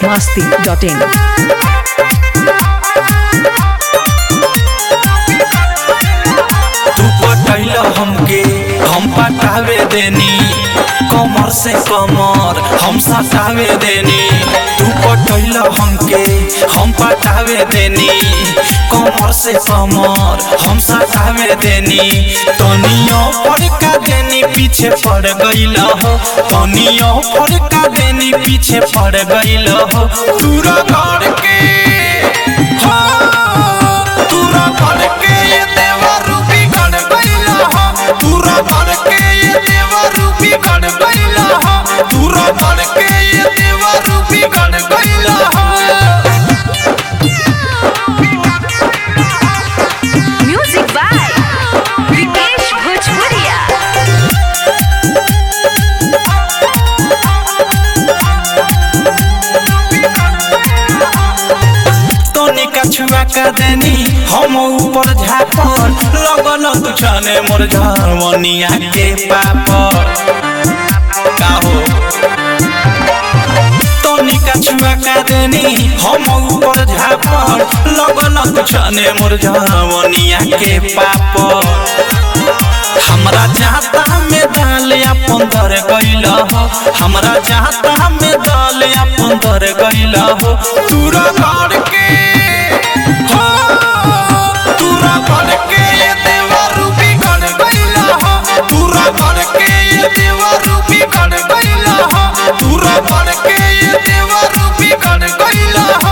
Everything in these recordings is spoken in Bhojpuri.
masti.in. तू पटैल हमके हम पटावे देनी कमर से कमर हम सटावे देनी तू पटैल हमके हम पटावे देनी कमर से कमर हम सटावे देनी तनियो फड़का देनी पीछे पड़ गईल हो तनियो फड़का देनी पीछे पड़ गईल हो तूरा घर के हाँ, तूरा घर के ये देवा रूपी गण गईल हो तूरा घर के ये देवा रूपी गण गईल हो तूरा घर के ये देवा रूपी गण गईल हो Music by Vikesh Bhojpuria. तोनी कछुआ का देनी हम ऊपर झापर लगल तुझने मोर झरवनिया के पापर का हो तोनी कछुआ का देनी हम ऊपर झापर लगल तुझने मोर झरवनिया के पापर हमरा चाहता में डाल अपन दर गइल हो हमरा चाहता में डाल अपन दर गइल हो तूरा घर के हो तूरा घर के ये देवा रूपी गण गइल हो तूरा घर के ये देवा रूपी गण गइल हो तूरा घर के ये देवा रूपी गण गइल हो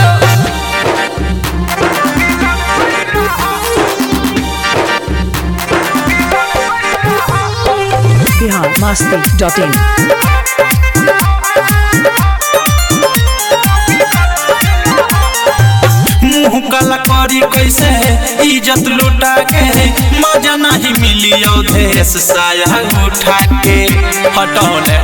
Bihar masti.in. मुंह काला करी कैसे इज्जत लुटा के मजा नहीं मिली अवधेश साया उठा के हटौले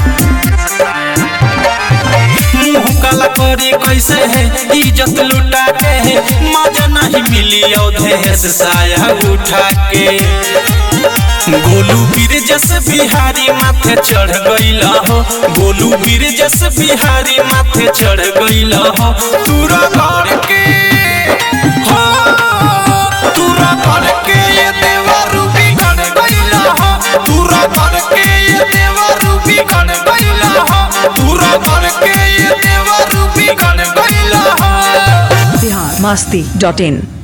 मुंह काला करी कैसे इज्जत लुटा के मजा नहीं मिली अवधेश साया उठा के गोलू वीर जस बिहारी माथे चढ़ गईल हो गोलू वीर जस बिहारी माथे चढ़ गईल हो तूरा घर के हो तूरा घर के ये देवा रूपी गण गईल हो तूरा घर के ये देवा रूपी गण गईल हो तूरा घर के ये देवा रूपी गण गईल हो Bihar masti.in.